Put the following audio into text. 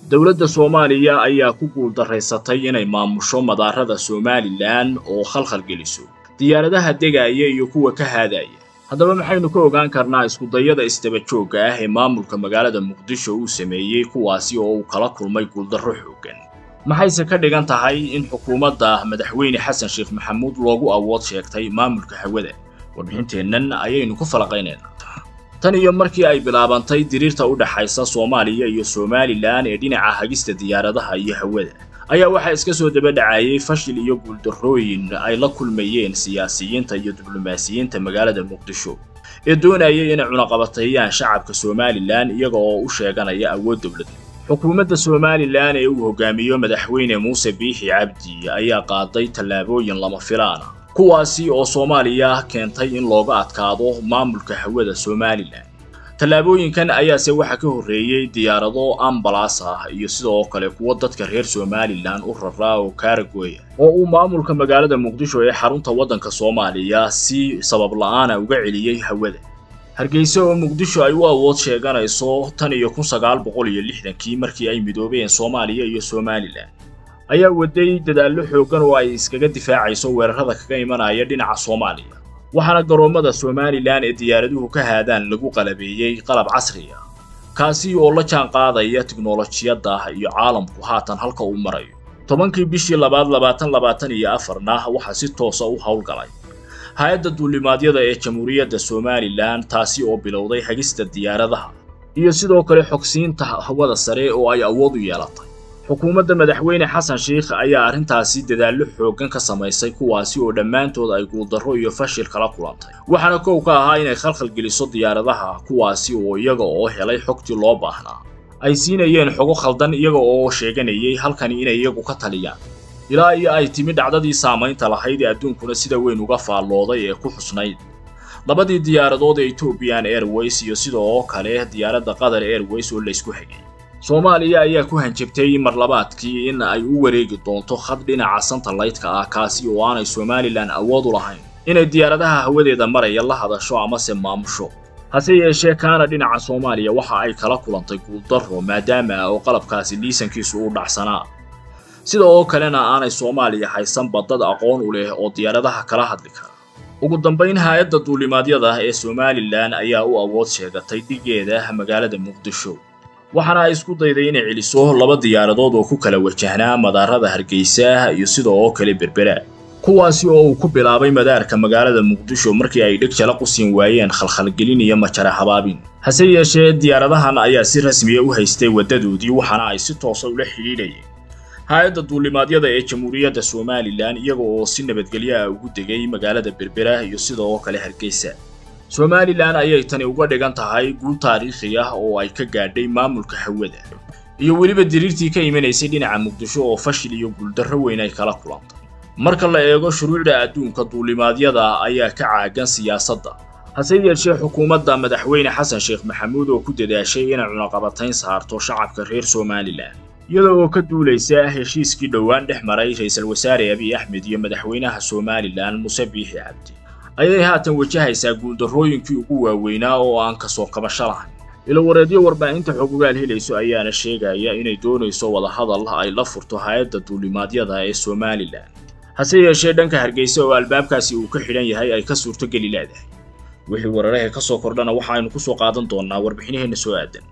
dowladda soomaaliya ayaa ku guuldaraysatay inay maamusho madaarada somalilan oo khalkhal geliso diyaaradaha degaya iyo kuwa ka haadaya haddaba maxaynu ka ogaan karnaa iskudayada isdaba joogga ah ee maamulka magaalada muqdisho uu sameeyey kuwaasi oo uu kala kulmay guuldarro xooggan maxayse ka dhigan tahay in xukuumadda madaxweyne xasan sheekh maxamuud loogu awood sheegtay maamulka hawada warbixinteennan ayaynu ku falaqaynaynaa tan iyo markii ay bilaabantay diriirta u dhaxaysa soomaaliya iyo somalilan ee dhinaca hagista diyaaradaha iyo hawada ayaa waxaa iska soo daba dhacayay fashil iyo guuldarrooyin ay la kulmayeen siyaasiyiinta iyo diblomaasiyiinta magaalada muqdisho ee doonayay inay cunaqabateeyaan shacabka somalilan iyaga oo u sheeganaya awood dowlad xukuumadda somalilan ee uu hogaamiyo madaxweyne muuse biixi cabdi ayaa qaaday tallaabooyin lama filaana kuwaasi oo soomaaliya keentay in looga adkaado maamulka hawada somalilan tallaabooyinkan ayaase waxaa ka horreeyey diyaarado ambalas ah iyo sidoo kale kuwo dadka reer somalilan u raraa oo kaaragoya oo uu maamulka magaalada muqdisho ee xarunta waddanka soomaaliya si sabab la'aana uga celiyey hawada hargeysa oo muqdisho ay u awood sheeganayso tan iyo kun sagaal boqol iyo lixdankii markii ay midoobeen soomaaliya iyo somalilan ayaa waday dadaallo xooggan oo ay iskaga difaacayso weerarada kaga imanaya dhinaca soomaaliya waxaana garoommada somalilan ee diyaaraduhu ka haadaan lagu qalabeeyey qalab casri ah kaasi oo la jaan qaadaya tiknolojiyadda iyo caalamku haatan halka uu marayo tobankii bishii labaad labaatan labaatan iyo afarna waxaa si toosa u howlgalay hay-adda duulimaadyada ee jamhuuriyadda somalilan taasi oo bilowday hagista diyaaradaha iyo sidoo kale xogsiinta hawada sare oo ay awood u yeelatay xukuumadda madaxweyne xasan sheikh ayaa arrintaasi dadaallo xooggan ka samaysay kuwaasi oo dhammaantood ay guuldarro iyo fashil kala kulantay waxaana kow ka ahaa inay khalkhal geliso diyaaradaha kuwaasi oo iyaga oo helay xogtii loo baahnaa ay siinayeen xogo khaldan iyaga oo sheeganayay halkani inay iyagu ka taliyaan ilaa iyo ay timi dhacdadii saamaynta lahayd ee adduunkuna sida weyn uga faallooday ee ku xusnayd labadii diyaaradood ee ethiopian airways iyo sidoo kale diyaaradda qatar airways oo laysku hagay soomaaliya ayaa ku hanjabtay marlabaadkii in ay u wareegi doonto khad dhinaca santalaytka ah kaasi oo aanay somalilan awood u lahayn inay diyaaradaha hawadeeda maraya la hadasho amase maamusho hase yeeshee kaana dhinaca soomaaliya waxa ay kala kulantay guuldarro maadaama oo qalabkaasi liisankiisu u dhacsanaa sida oo kalena aanay soomaaliya haysan badad aqoon u leh oo diyaaradaha kala hadli kara ugu dambayn hay-adda duulimaadyada ee somalilan ayaa u awood sheegatay dhigeeda magaalada muqdisho waxaana ay isku dayday inay celiso laba diyaaradood oo ku kala wajahnaa madaarada hargeysa iyo sida oo kale berbera kuwaasi oo uu ku bilaabay madaarka magaalada muqdisho markii ay dheg jala qusin waayeen khalkhalgelin iyo majara habaabin hase yeeshee diyaaradahan ayaa si rasmiya u haystay waddadoodii waxaana ay si toosa ula xidhiidhayeen hay-adda duulimaadyada ee jamhuuriyadda somalilan iyaga oo si nabadgelyo ah ugu degay magaalada berbera iyo sida oo kale hargeysa somalilan ayay tani uga dhigan tahay guul taariikhi ah oo ay ka gaadhay maamulka hawada iyo weliba diriirtii ka imanaysay dhinaca muqdisho oo fashil iyo guuldarro weyn ay kala kulantay marka la eego shuruucda adduunka duulimaadyada ayaa ka caagan siyaasadda hase yeeshee xukuumadda madaxweyne xasan sheekh maxamuud oo ku dadaashay inay cunaqabatayn saarto shacabka reer somalilan iyada oo ka duulaysa heshiiskii dhowaan dhex maray ra-iisul wasaare abiy axmed iyo madaxweynaha somalilan muse biixi cabdi ayay haatan wajahaysaa guuldarrooyinkii ugu waaweynaa oo aan kasoo kabasho lahayn ilawareedyo warbaahinta xogogaal helayso ayaana sheegaya inay doonayso wadahadal ay la furto hay-adda duulimaadyada ee somalilan hase yeeshee dhanka hargeysa oo albaabkaasi uu ka xidhan yahay ay ka suurtogeli leedahay wixii wararaha ka soo kordhana waxaaynu ku soo qaadan doonnaa warbixinaheenna soo aadan